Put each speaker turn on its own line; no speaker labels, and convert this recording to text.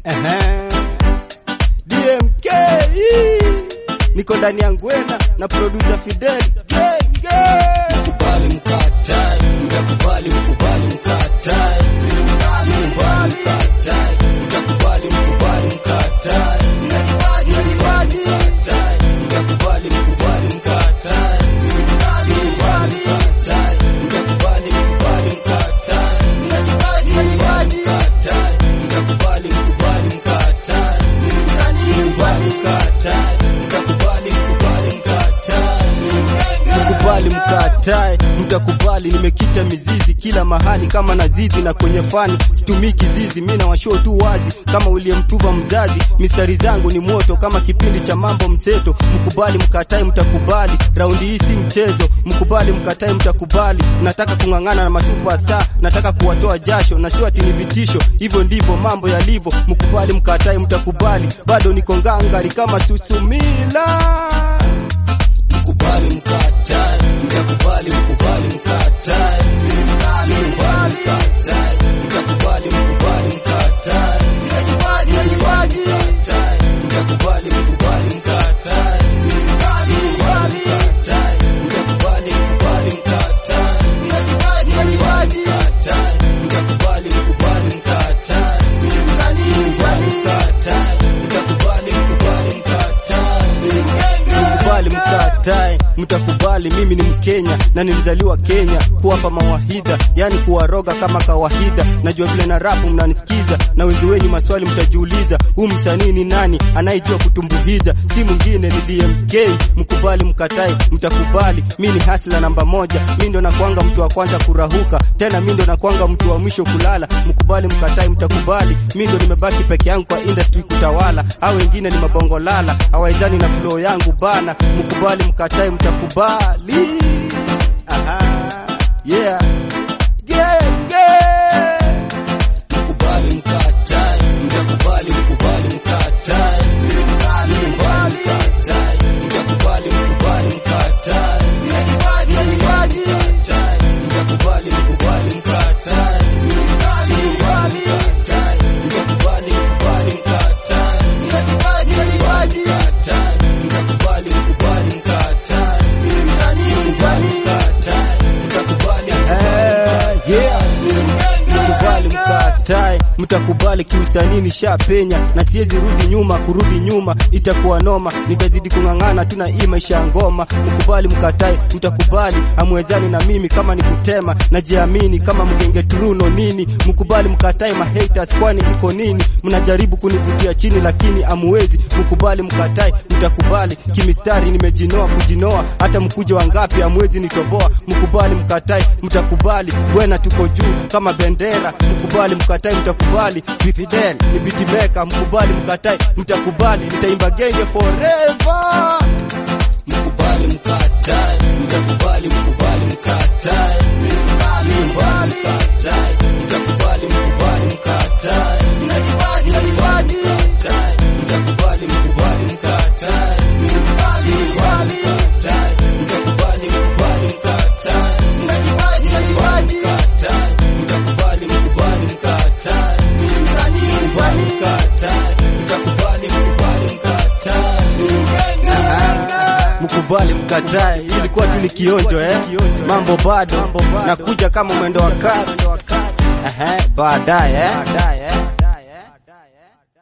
Ehe. DMK niko ndani ya Ngwena na producer Fidel gang gang.
Mkubali mkatae, mtakubali mkubali mkatae. Mkubali mkatae, mtakubali mkubali mkatae. Mkubali mkatae, mtakubali mkubali mkatae. Mkubali mkatae, mtakubali mkubali mkatae. Mkubali mkatae, mtakubali mkubali mkatae. Mkubali mkatae, mtakubali mkubali mkatae.
Mkubali mkatae, mtakubali. Nimekita mizizi kila mahali kama nazizi na kwenye fani situmii kizizi, mi na washoo tu wazi kama uliyemtuva mzazi. Mistari zangu ni moto kama kipindi cha mambo mseto. Mkubali mkatae, mtakubali. Raundi hii si mchezo. Mkubali mkatae, mtakubali. Nataka kung'ang'ana na masuperstar, nataka kuwatoa jasho na sio ati ni vitisho. Hivyo ndivyo mambo yalivyo. Mkubali mkatae, mtakubali. Bado niko ngangari kama Susumila.
Mkubali mkatae, mtakubali mkubali mkatae. Mkubali mkatae, mtakubali mkubali mkatae. Mkubali mkatae, mtakubali mkubali mkatae. Mkubali mkatae, mtakubali mkubali mkatae. Mkubali mkatae, mtakubali mkubali mkatae. Mkubali mkatae, mtakubali mkubali mkatae.
Mkubali mkatae, mtakubali. Mimi ni Mkenya na nilizaliwa Kenya, kuwapa mawahida, yani kuwaroga kama kawaida. Najua vile na rapu mnanisikiza, na wengi wenyu maswali mtajiuliza, huu msanii ni nani anayejua kutumbuhiza? Si mwingine ni DMK. Mkubali mkatae, mtakubali. Mi ni hasla namba moja, mi ndo nakwanga mtu wa kwanza kurahuka, tena mi ndo nakwanga mtu wa mwisho kulala. Mkubali mkatae, mtakubali. Mi ndo nimebaki peke yangu kwa industry kutawala, hao wengine ni mabongo lala, hawaizani na flow yangu bana. Mkubali mkatae, mtakubali. Aha. Yeah. Yeah, yeah.
Mkubali mkatae, mtakubali mkubali mkatae. Mkubali mkatae, mtakubali mkubali mkatae. Mkubali mkatae, mtakubali mkubali mkatae. Mkubali mkatae, mtakubali mkubali mkatae. Mkubali mkatae, mtakubali mkubali mkatae. Mkubali mkatae, mtakubali
Eh, yeah. Mkubali mkatae, mtakubali. Kiusanii nishapenya na siwezi rudi nyuma, kurudi nyuma itakuwa noma. Nitazidi kung'ang'ana tu na hii maisha ya ngoma. Mkubali mkatae, mtakubali. Amwezani na mimi kama nikutema, najiamini kama mgenge truno nini. Mkubali mkatae, mahaters kwani iko nini? Mnajaribu kunivutia chini lakini amuwezi. Mkubali mkatae, mtakubali. Kimistari nimejinoa kujinoa, hata mkuja wangapi amwezi nitoboa. Mkubali mkatae, mtakubali. Bwana tuko juu kama bendera. Mkubali mkatae, mtakubali. Fidel ni beatmaker. Mkubali mkatae, mtakubali. Nitaimba genge forever.
Mkubali mkatae, mtakubali mkubali mkatae. Mkubali mkatae, mtakubali mkubali mkatae. Mkubali mkatae, mtakubali mkubali mkatae. Mkubali mkatae, mtakubali mkubali mkatae. Mkubali mkatae, mtakubali mkubali mkatae. Mkubali mkatae, mtakubali mkubali mkatae.
Mkubali mkatae, ilikuwa tu ni kionjo eh. Mambo bado nakuja kama mwendo wa kasi. Ehe, baadaye eh.